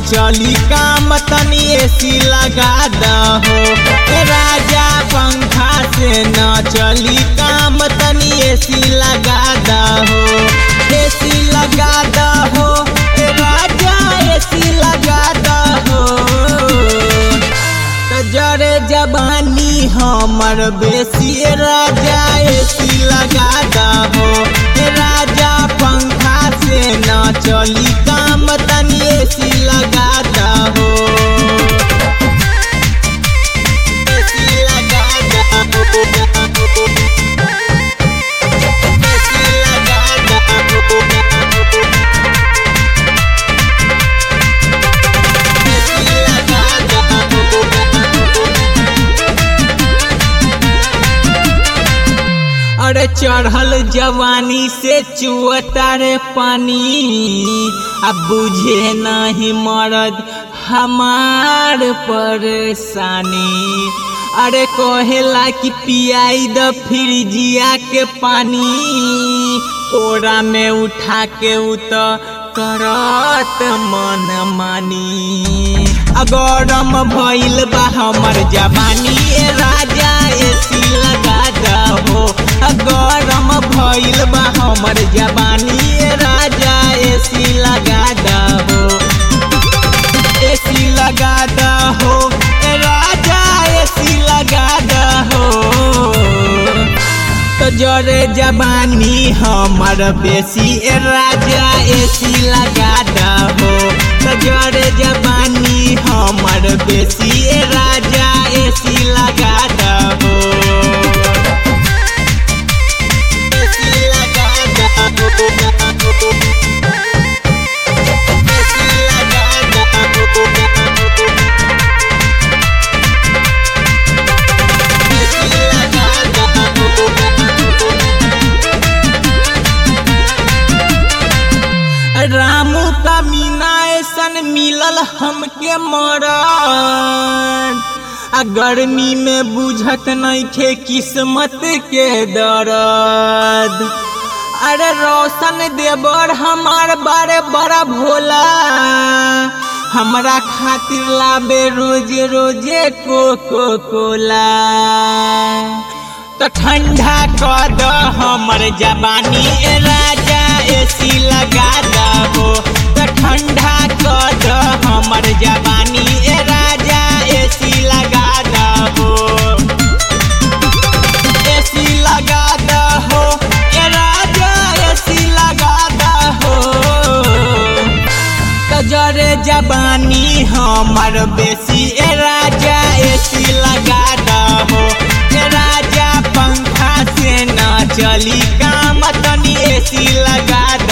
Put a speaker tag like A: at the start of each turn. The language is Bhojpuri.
A: चली काम तनी एसी लगा दहो ए राजा पंखा से न चली काम तनी एसी लगा दहो एसी लगा दहो ए राजा एसी लगा दहो त जरे जवानी हमर बेसी राजा एसी लगा दहो ए राजा पंखा से न चली काम तनी एसी लगा दहो एसी लगा दहो एसी लगा दहो एसी लगा दहो अरे चढ़ल जवानी से चुअता रे पानी अब बुझे नहीं मरद हमार परेशानी अरे कहेला कि पियाई द फ्रिजिया के पानी कोरा में उठा के उत करत मन मानी अगरम भइल बा हमर जवानी ए राजा एसी लगा दहो गरम भइल बा हमर जवानी ए राजा एसी लगा दहो एसी लगा दहो ए राजा एसी लगा दहो तो जरे जवानी हमर बेसी ए राजा एसी लगा दहो तो जरे जवानी हमर बेसी ए राजा एसी लगा दहो एसी लगा दहो एसी लगा दहो एसी लगा दहो रामू का मीना ऐसन मिलल हमके मरद आ गर्मी में बुझत नइखे किस्मत के दर्द अरे रोशन देवर हमार बारे बड़ा भोला हमरा खातिर लाबे रोजे रोजे कोको कोला तो ठंडा कर द हमर जवानी ए राजा एसी लगा दहो तो ठंडा कर द हमर जवानी ए राजा एसी लगा दहो एसी लगा दहो ए राजा एसी लगा दहो कजरे जवानी हमर बेसी ए राजा एसी लगा दहो ए राजा पंखा से न चली काम तनी एसी लगा